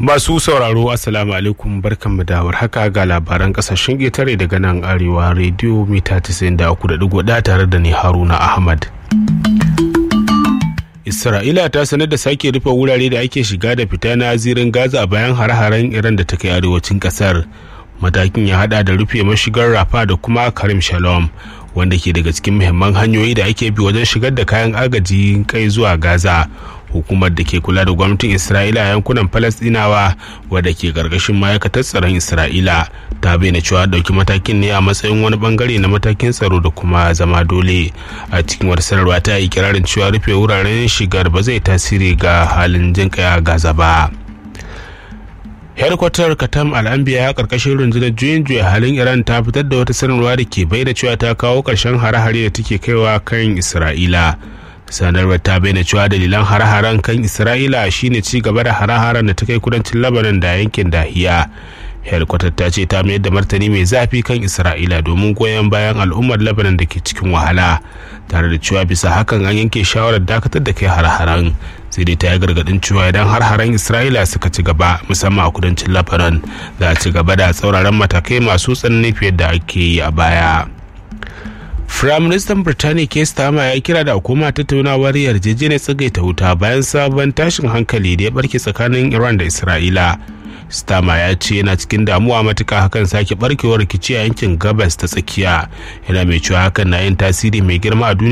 Masu sauraro Assalamu alaikum barkanmu da haka ga labaran kasashen ƙetare daga nan arewa rediyo mita 93.1 tare da ni Haruna Ahmad. Isra'ila ta sanar da sake rufe wurare da ake shiga da fita na zirin Gaza bayan hare-haren Iran da ta kai arewacin kasar. Matakin ya hada da rufe mashigar Rafa da kuma Karim Shalom wanda ke daga cikin muhimman hanyoyi da ake bi wajen shigar da kayan agaji kai zuwa Gaza. hukumar da ke kula da gwamnatin isra'ila a yankunan falastinawa wadda ke karkashin ma'aikatar tsaron isra'ila ta bayyana cewa dauki matakin ne a matsayin wani bangare na matakin tsaro da kuma zama dole a cikin wata sanarwa ta yi kirarin cewa rufe wuraren shigar ba zai tasiri ga halin jin a gaza ba hedkwatar katam al'ambiya a karkashin rundunar juyin juya halin iran ta fitar da wata sanarwa da ke bayyana cewa ta kawo karshen hare-hare da take kaiwa kan isra'ila sanarwar ta bayyana cewa dalilan hare-haren kan isra'ila shine ci gaba da hare-haren da ta kai kudancin labanan da yankin dahiya helikwatar ta ce ta mayar da martani mai zafi kan isra'ila domin goyon bayan al'ummar labanan da ke cikin wahala tare da cewa bisa hakan an yanke shawarar dakatar da kai har-haren sai dai ta yi gargadin cewa idan har-haren isra'ila suka ci gaba musamman a kudancin labanan za a ci gaba da tsauraran matakai masu tsanani fiye da ake yi a baya Firaministan Birtaniya Keir Starmer ya kira da hukuma tattaunawar yarjejeniyar tsagaita wuta bayan sabon tashin hankali da ya barke tsakanin Iran da Isra'ila. Starmer ya ce yana cikin damuwa matuka hakan sake barkewar rikici a yankin gabas ta tsakiya yana mai cewa hakan na yin tasiri mai girma a duniya